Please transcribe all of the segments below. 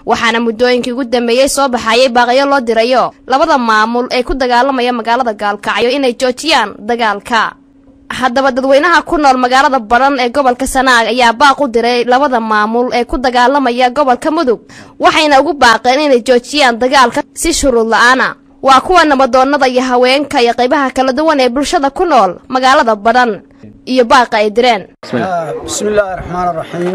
waxaana muddooyinkii ugu dambeeyey soo baxayay baaqyo loo dirayo labada maamul ee ku dagaalamaya magaalada gaalkacyo inay joojiyaan dagaalka haddaba dadweynaha ku nool magaalada badhan ee gobolka sanaag ayaa baaq u diray labada maamul ee ku dagaalamaya gobolka mudug waxayna ugu baaqeen inay joojiyaan dagaalka si shuruud la-aana waa kuwa nabadoonnada iyo haweenka iyo qaybaha kala duwan ee bulshada ku nool magaalada badhan iyo baaqa ay direen bismillaahi raxmaan raxiim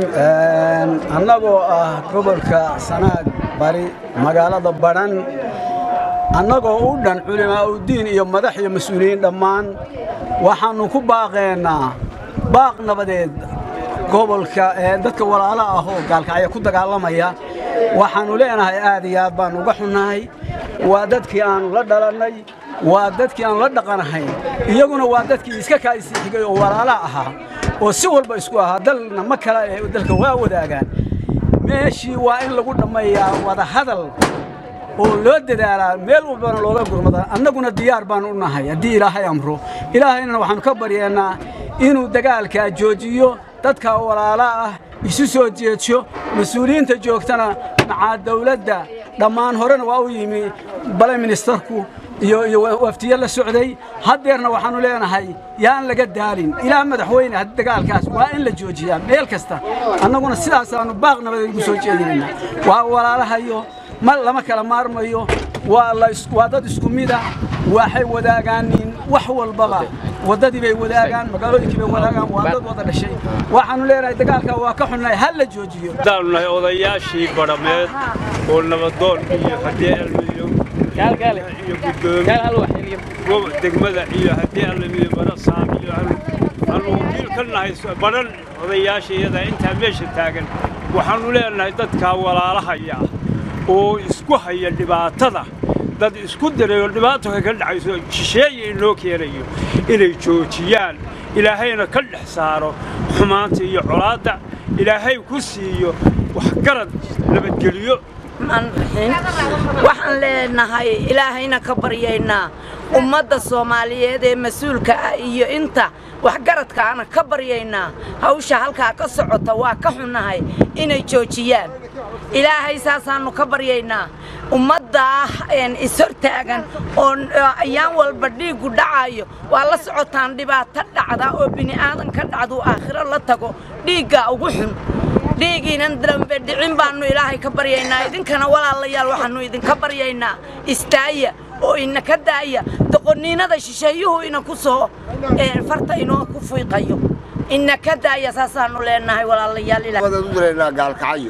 annagoo ah gobolka sanaag bari magaalada badhan annagoo u dhan culimaa udiin iyo madax iyo mas-uuliyiin dhammaan waxaannu ku baaqeennaa baaq nabadeed gobolka dadka walaala ah oo gaalkacya ku dagaalamaya waxaannu leenahay aad iyo aad baannu uga xunnahay waa dadkii aannu la dhalannay waa dadkii aannu la dhaqanahayn iyaguna waa dadkii iska kaa'isii xigay oo walaala ahaa oo si walba isku ahaa dalna ma kala ee dalka waa wadaagaan meeshii waa in lagu dhammayaa wadahadal oo loo dadaalaa meel walbana looga gurmada annaguna diyaar baannu u nahay haddii ilaahay amro ilaahayna waxaannu ka baryeennaa inuu dagaalkaa joojiyo dadka walaala ah isu soo jeedsho mas-uuliyiinta joogtana macaa dawladda dhammaan horena waa u yimi bale ministarku iyo iyo waftiye la socday haddeerna waxaannu leenahay yaan laga daalin ilaa madaxweyne haddii dagaalkaas waa in la joojiyaa meel kasta annaguna sidaasaannu baaq nabadeed ugu soo jeedinaynaa waa walaalahayo ma lama kala maarmayo waa dad isku mida waxay wadaagaaniin wax walbaba waddadii bay wadaagaan magaalooyinkii bay wadaagaan waa dad wada dhashay waxaannu leenahay dagaalkaa waa ka xunnahay ha la joojiyo haddaannu nahay odayaashii badhameed oo nabadoon iyo haddii almiyo iyo guddoomiye degmada iyo haddii almiyo barasaam iyo aanu wakiil ka nahay badhan odayaashayada intaa meesha taagan waxaannu leenahay dadkaa walaalahaya oo isku haya dhibaatada dad isku dirayo dhibaato ka dhacayso shisheeye inoo keenayo inay joojiyaan ilaahayna ka dhex saaro xumaanta iyo colaadda ilaahay ku siiyo waxgarad nabadgeliyo waxaan leenahay ilaahayna ka baryaynaa ummadda soomaaliyeed ee mas-uulka ah iyo inta waxgaradkaana ka baryaynaa hawsha halkaa ka socota waa ka xunnahay inay joojiyaan ilaahay saasaannu ka baryaynaa ummaddaa ishortaagan oo ayaan walba dhiiggu dhacayo waa la socotaan dhibaato dhacda oo bini'aadan ka dhacduu aakhiro la tago dhiiggaa ugu xun dhiigiinan dambe dhicin baannu ilaahay ka baryaynaa idinkana walaalayaal waxaannu idinka baryaynaa istaaya oo ina ka daaya doqonniinada shisheeyuhu ina ku soo farta inoo ku fiiqayo ina ka daaya saasaannu leenahay walaalayaal u diraynaa gaalkacyo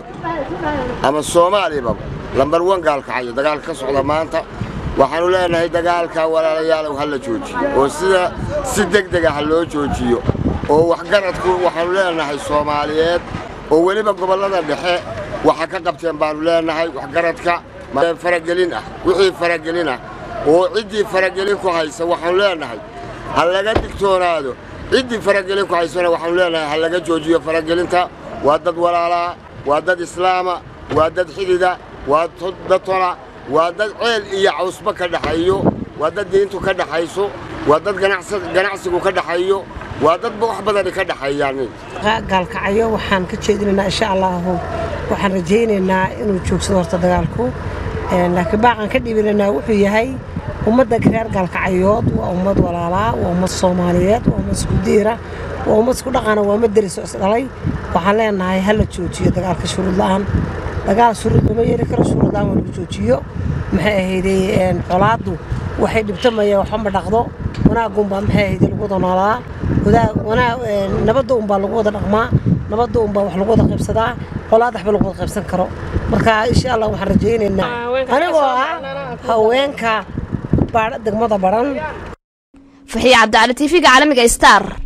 ama soomaaliyababa lambar wan gaalkacyo dagaalka ka socda maanta waxaannu leenahay dagaalka walaalayaalow ha la joojiyo oo sida si degdega ha loo joojiyo oo waxgaradku waxaannu leenahay soomaaliyeed oo weliba gobollada dhexe waxa ka qabteen baannu leenahay waxgaradka faragelin ah wixii faragelin ah oo ciddii faragelin ku haysa waxaannu leenahay ha laga digtoonaado ciddii faragelin ku haysana waxaannu leenahay ha laga joojiyo faragelinta waa dad walaalaa waa dad islaama waa dad xidida waa dad tona waa dad ceel iyo cawsba ka dhaxaeyo waa dad diintu ka dhaxayso waa dad ganacsigu ka dhaxaeyo waa dadba wax badani ka dhaxeeyaan gaalkacyo waxaan ka jeedinaynaa insha allaahu waxaan rajaynaynaa inuu joogsado horta dagaalku laakiin baaqaan ka dhibinaynaa wuxuu yahay ummadda reer gaalkacyood waa ummad walaalaa waa ummad soomaaliyeed waa ummad isku diira waa ummad isku dhaqana waa ummad deriso isdhalay waxaan leenahay ha la joojiyo dagaalka shuruud la'aan dagaal shuruud lama yeeli karo shuruud la'aan waa lagu joojiyo maxay ahayday colaaddu waxay dhibtamaya waxba ma dhaqdo wanaagunbaa maxay ahayday lagu wada noolaa nabadda unbaa lagu wada dhaqmaa nabadda unbaa wax lagu wada qaybsadaa colaad waxba lagu wada qaybsan karo marka insha allah waxaan rajaynaynaa anigoo ah haweenka degmada baran faxiya cabdicali tv-ga caalamiga star